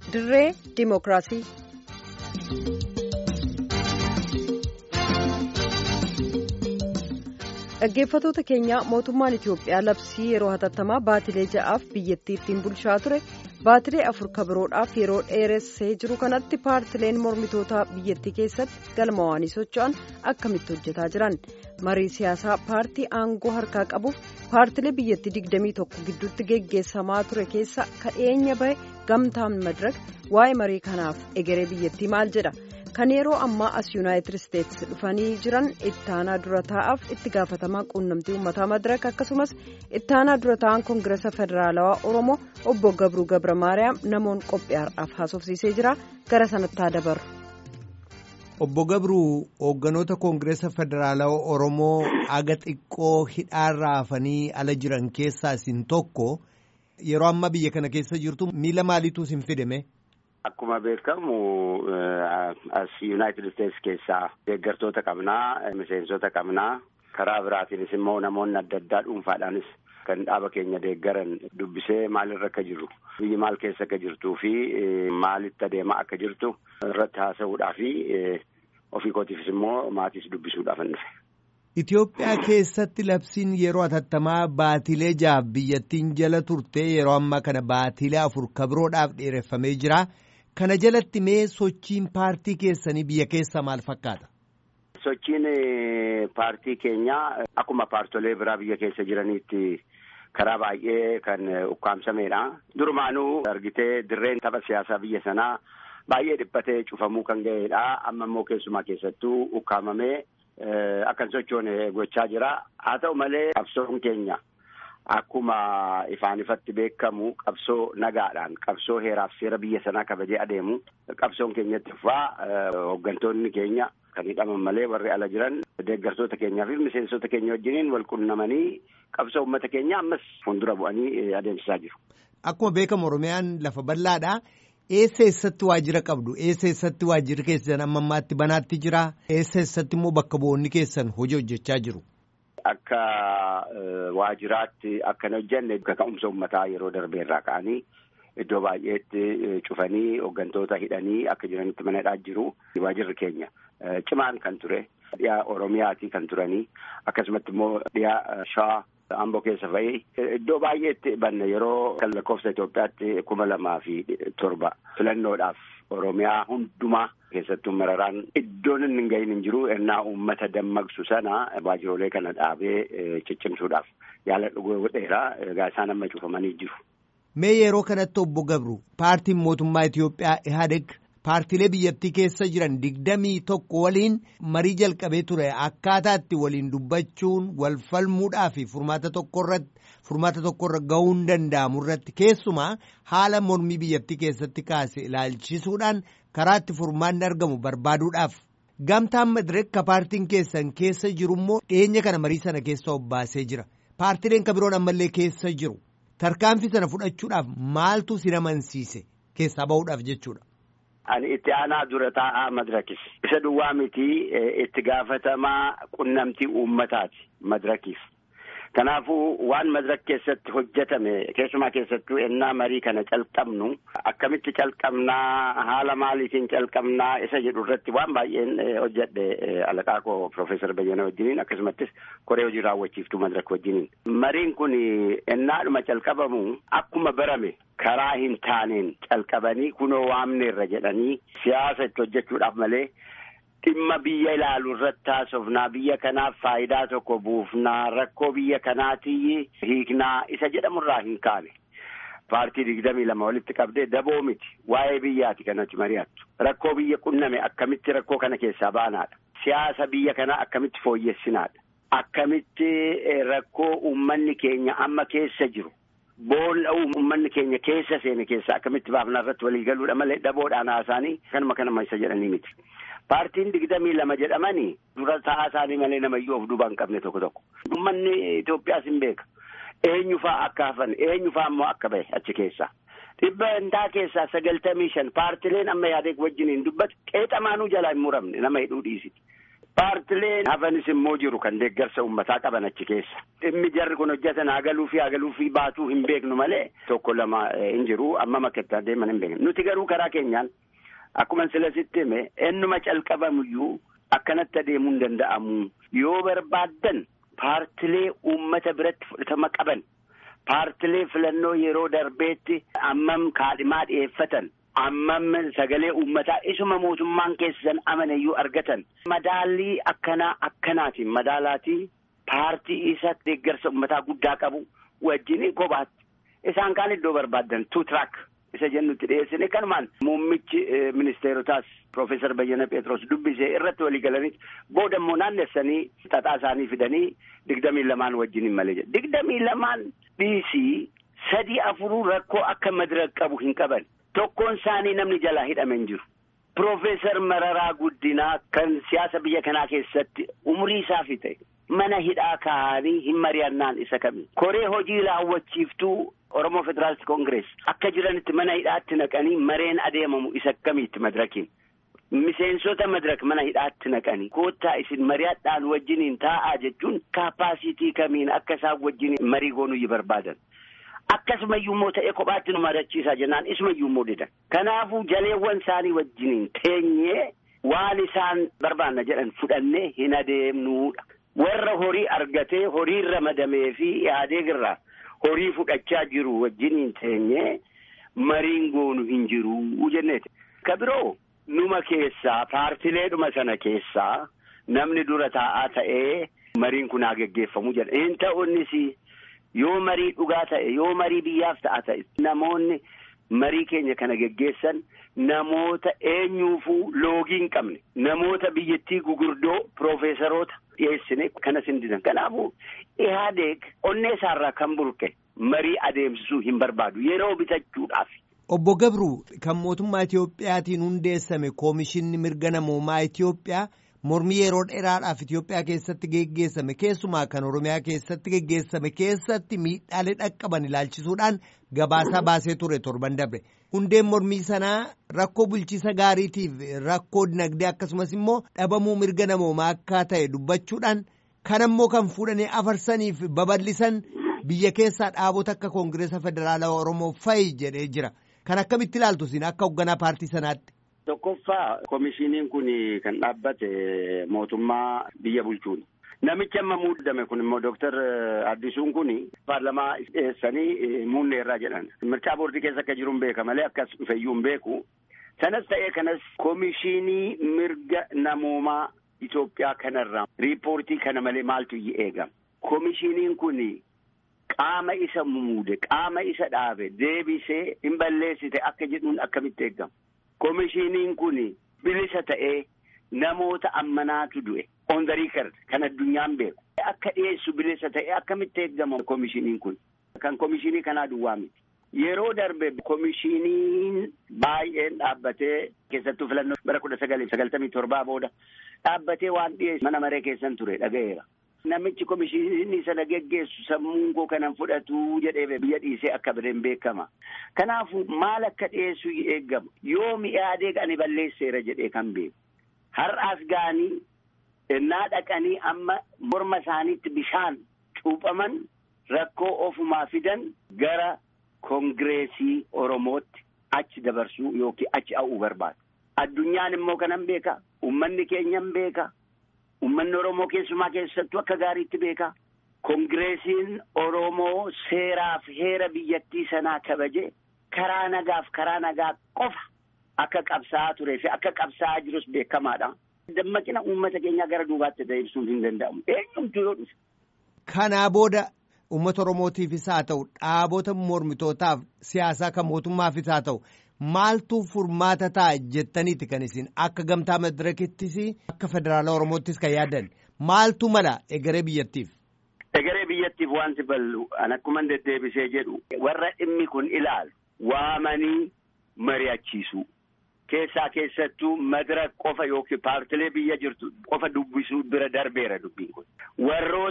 dirree diimokiraasii. dhaggeeffatoota keenya mootummaan itiyoophiyaa labsii yeroo hatattamaa baatilee ja'aaf biyyattii ittiin bulchaa ture baatilee afur kabiroodhaaf yeroo dheeressee jiru kanatti paartileen mormitoota biyyattii keessatti galmaa'anii socho'an akkamitti hojjetaa jiran marii siyaasaa paartii aangoo harkaa qabuuf paartilee biyyattii 21 gidduutti geggeessamaa ture keessa kadheenya bahe gamtaan madrag waa'ee marii kanaaf egeree biyyattii maal jedha. kan yeroo ammaa as yuunaayitid isteetsi dhufanii jiran ittaanaa dura taa'aaf itti gaafatamaa quunnamtii uummataa madraka akkasumas ittaanaa dura taa'an koongireesa federaalawaa oromoo obbo gabruu gabra maariyaam namoonni qophii har'aaf haasofsiisee jira gara sanatti haa dabarru. obbo gabruu hoogganoota koongireesa federaalawaa oromoo aga xiqqoo hidhaarraa hafanii ala jiran keessaa isin tokko yeroo ammaa biyya kana keessa jirtu miila maaliitu isin fidame. Akkuma beekamu as Yuunaayitid Isteetsi keessaa deeggartoota qabnaa, miseensota qabnaa. Karaa biraatiinis immoo namoonni adda addaa dhuunfaadhaanis kan dhaaba keenya deeggaran dubbisee maalirra akka jiru, biyyi maal keessa akka jirtuu fi maalitti adeemaa akka jirtu irratti haasa'uudhaa fi ofii kootiifis immoo maatiis dubbisuudhaaf hin dhufe. Itoophiyaa keessatti labsiin yeroo hatattamaa baatilee jaaf biyyattiin jala turte yeroo ammaa kana baatilee afur kabiroodhaaf dheereffamee jira. Kana jalatti mee sochiin paartii keessanii biyya keessa maal fakkaata? Sochiin paartii keenyaa akkuma paartolee biraa biyya keessa jiraniitti karaa baay'ee kan ukkaamsameedha. Durumaanuu argitee dirreen tapha siyaasaa biyya sanaa baay'ee dhiphatee cufamuu kan ga'eedha. Amma immoo keessumaa keessattuu ukkaamamee akkan sochoone gochaa jira. Haa ta'u malee qabsoon keenya. Akkuma ifaan ifatti beekamu qabsoo nagaadhaan qabsoo heeraaf seera biyya sanaa kabajee adeemu qabsoon keenyatti fufaa hooggantoonni keenya kan hidhaman malee warri ala jiran deeggartoota keenyaa fi miseensota keenya wajjiniin wal qunnamanii qabsoo uummata keenya ammas fuuldura bu'anii adeemsisaa jiru. Akkuma beekamu Oromiyaan lafa bal'aadha. Eessa eessatti waajjira qabdu? Eessa eessatti waajjirri keessan amma ammaatti banaatti jira? Eessa eessatti immoo bakka bu'oonni keessan hojii hojjechaa jiru? Akka waajjiraatti akkan hojjenne kaka'umsa uummataa yeroo darbeerraa ka'anii iddoo baay'eetti cufanii hooggantoota hidhanii akka jiranitti manadhaa jiru. Waajjirri keenya cimaan kan ture dhiyaa Oromiyaati kan turanii akkasumatti immoo dhiyaa Shawaa Amboo keessa fa'i iddoo baay'eetti banne yeroo kan lakkoofsa Itoophiyaatti kuma lamaa fi torba filannoodhaaf Oromiyaa hundumaa keessattuu mararaan iddoon inni hin gahin hin jiru ennaa uummata dammaqsu sana waajjiroolee kana dhaabee ciccimsuudhaaf yaala dhuguu godheera egaa isaan amma cufamanii jiru. Mee yeroo kanatti obbo Gabru paartiin mootummaa Itoophiyaa Ihaadeg paartiilee biyyattii keessa jiran digdamii tokko waliin marii jalqabee ture akkaataa itti waliin dubbachuun wal falmuudhaa fi furmaata tokkorratti furmaata tokkorra ga'uun danda'amu irratti keessumaa haala mormii biyyattii keessatti kaase ilaalchisuudhaan karaa itti furmaanni argamu barbaaduudhaaf gamtaan madireekka paartiin keessan keessa jiru immoo dhiyeenya kana marii sana keessa obbaasee jira paartiileen kan biroon ammallee keessa jiru tarkaanfii sana fudhachuudhaaf maaltu si amansiise keessaa bahuudhaaf jechuudha. Ani itti aanaa dura taa'aa madirakis. Isa duwwaa miti itti gaafatamaa qunnamtii uummataati madirakiif. Kanaafuu waan madirak keessatti hojjetame keessumaa keessattuu ennaa marii kana calqabnu akkamitti calqabnaa haala maaliitiin calqabnaa isa jedhu irratti waan baay'een hojjedhe alaqaa koo Profeesar Bayyana wajjiniin akkasumattis koree hojii raawwachiiftuu madirak wajjiniin. Mariin kun ennaadhuma calqabamu akkuma barame karaa hin taaneen calqabanii kunoo waamneerra jedhanii siyaasa itti hojjechuudhaaf malee dhimma biyya ilaalu irratti haasofnaa biyya kanaaf faayidaa tokko buufnaa rakkoo biyya kanaatii hiiknaa isa jedhamurraa hin kaane. Paartii digdamii lama walitti qabdee daboo miti waa'ee biyyaati kanatti mari'attu rakkoo biyya qunname akkamitti rakkoo kana keessaa baanaadha siyaasa biyya kanaa akkamitti fooyyessinaadha akkamitti rakkoo uummanni keenya amma keessa jiru. Boolla uummanni keenya keessa seene keessa akkamitti baafnaa irratti walii galuudha malee dhaboodhaan haasaanii kanuma kanuma isa jedhanii miti. Paartiin digdamii lama jedhamanii dura taa'aa isaanii malee namayyuu of duuba hin qabne tokko tokko. Uummanni Itoophiyaas hin beeka. Eenyufaa akka hafan eenyufaa immoo akka bahe achi keessaa. Dhibba hundaa keessaa sagaltamii shan paartileen amma yaadee wajjiniin dubbatu qeexamaanuu jalaa hin muramne nama hidhuu dhiisiti. Paartileen hafanis immoo jiru kan deeggarsa uummataa qaban achi keessa. Dhimmi jarri kun hojjetan hagaluu fi hagaluu fi baatuu hin beeknu malee tokko lama hin jiru amma makkattaa deeman hin beeknu. Nuti garuu karaa keenyaan akkuma sila sitti hime ennuma calqabamuyyuu akkanatti adeemuu hin danda'amu. Yoo barbaaddan paartilee uummata biratti fudhatama qaban paartilee filannoo yeroo darbeetti ammam kaadhimaa dhiyeeffatan. ammam sagalee uummataa isuma mootummaan keessan amaneyyuu argatan madaalii akkanaa akkanaatiin madaalaatii paartii isa deeggarsa uummataa guddaa qabu wajjin kophaatti isaan kaan iddoo barbaaddan tu track isa jennutti dhiyeessine kanumaan muummichi ministeerotaas Profeesar Bayyana Pheexroos dubbisee irratti walii galanii booda immoo naannessanii xaxaa isaanii fidanii digdamii lamaan wajjin hin malee jedha digdamii lamaan dhiisii sadii afuruu rakkoo akka madira qabu hin qaban. Tokkoon isaanii namni jalaa hidhame hin jiru. Profeesar Mararaa Guddinaa kan siyaasa biyya kanaa keessatti umrii isaa fixe mana hidhaa kaa'anii hin mari'annaan isa kami. Koree hojii raawwachiiftuu Oromoo Federaalist Koongirees akka jiranitti mana hidhaatti naqanii mareen adeemamu isa kamiitti madirakiin. Miseensota madirak mana hidhaatti naqanii koottaa isin mari'adhaan wajjiniin taa'aa jechuun kaapaasitii kamiin akka isaan wajjiniin marii goonuu barbaadan. Akkasumayyuu immoo ta'ee kophaatti nu marachiisaa jennaan isumayyuu immoo didan. Kanaafuu jaleewwan isaanii wajjiniin teenyee waan isaan barbaanna jedhan fudhannee hin adeemnuudha. Warra horii argatee horii ramadamee fi yaadeegirraa horii fudhachaa jiru wajjiniin teenyee mariin goonu hin jiru jenneeti. Ka biroo numa keessaa paartileedhuma sana keessaa namni dura taa'aa ta'ee mariin kun haa geggeeffamu jedha. Hin ta'u innis yoo marii dhugaa ta'e yoo marii biyyaaf ta'a ta'e namoonni marii keenya kana geggeessan namoota eenyuufuu loogii hin qabne namoota biyyattii gugurdoo piroofeesaroota dhiyeessine kanas hin didan kanaafuu ihaadeeg onnee isaarraa kan burqe marii adeemsisuu hin barbaadu yeroo bitachuudhaaf. Obbo Gabru kan mootummaa Itiyoophiyaatiin hundeessame koomishinni mirga namoomaa Itiyoophiyaa. Mormii yeroo dheeraadhaaf Itoophiyaa keessatti geggeessame keessumaa kan Oromiyaa keessatti geggeessame keessatti miidhaalee dhaqqaban ilaalchisuudhaan gabaasaa baasee ture torban dabre. Hundeen mormii sanaa rakkoo bulchiisa gaariitiif rakkoo dinagdee akkasumas immoo dhabamuu mirga namoomaa akka ta'e dubbachuudhaan kan ammoo kan fuudhanii afarsaniif babal'isan biyya keessaa dhaabota akka Koongireesa Federaalawaa Oromoo fa'i jedhee jira. Kan akkamitti ilaaltu isin akka hoogganaa paartii sanaatti? Tokkoffaa komishiniin kun kan dhaabbate mootummaa biyya bulchuuni. Namichi amma muudame kun immoo Dooktar Addisuun kun paarlamaa dhiyeessanii muunneerraa jedhan. Mircaa boordii keessa akka jiru hin beeka malee akkas dhufeyyuu hin beeku. Sanas ta'ee kanas komishinii mirga namoomaa Itoophiyaa kanarraa riippoortii kana malee maaltu eegama. Komishiniin kun qaama isa muude qaama isa dhaabe deebisee hin balleessite akka jedhuun akkamitti eegama. Komishiniin kun bilisa ta'ee namoota ammanaatu du'e on the record kan addunyaan beeku. Akka dhiyeessu bilisa ta'ee akkamitti eegama komishiniin kun. Kan komishinii kanaa duwwaa miti. Yeroo darbe komishiniin baay'een dhaabbatee keessattuu filannoo bara kudha sagalii sagaltamii torbaa booda dhaabbatee waan dhiyeessu mana maree keessan ture dhaga'eera. Namichi komishinii sana geggeessu sammuun koo kanan fudhatu jedhee biyya dhiisee akka bireen beekama. Kanaafuu maal akka dhiyeessu eegama. Yoo mi'aadee ani balleesseera jedhee kan beeku. Har'aas ga'anii innaa dhaqanii amma morma isaaniitti bishaan cuuphaman rakkoo ofumaa fidan gara Koongireesii Oromootti achi dabarsuu yookiin achi ha'uu barbaadu. Addunyaan immoo kanan beeka. Uummanni keenyan beeka. Uummanni Oromoo keessumaa keessattuu akka gaariitti beeka. Koongireesiin Oromoo seeraaf heera biyyattii sanaa kabaje karaa nagaaf karaa nagaa qofa akka qabsaa'aa turee fi akka qabsaa'aa jirus beekamaadha. Dammaqina uummata keenyaa gara duubaatti deebisuun hin danda'amu. Eenyumtuu yoo dhufe. Kanaa booda uummata Oromootiifis haa ta'u dhaabota mormitootaaf siyaasaa kan mootummaafis haa ta'u maaltu furmaata ta'a jettaniiti kan isin akka gamtaa madirakittis akka federaala Oromoottis kan yaadan maaltu mala egeree biyyattiif. Egeree biyyattiif wanti bal'u an akkuma deddeebisee jedhu warra dhimmi kun ilaalu waamanii mari'achiisu. Keessaa keessattuu madira qofa yookiin paartilee biyya jirtu qofa dubbisuu bira darbeera dubbiin kun. Warroota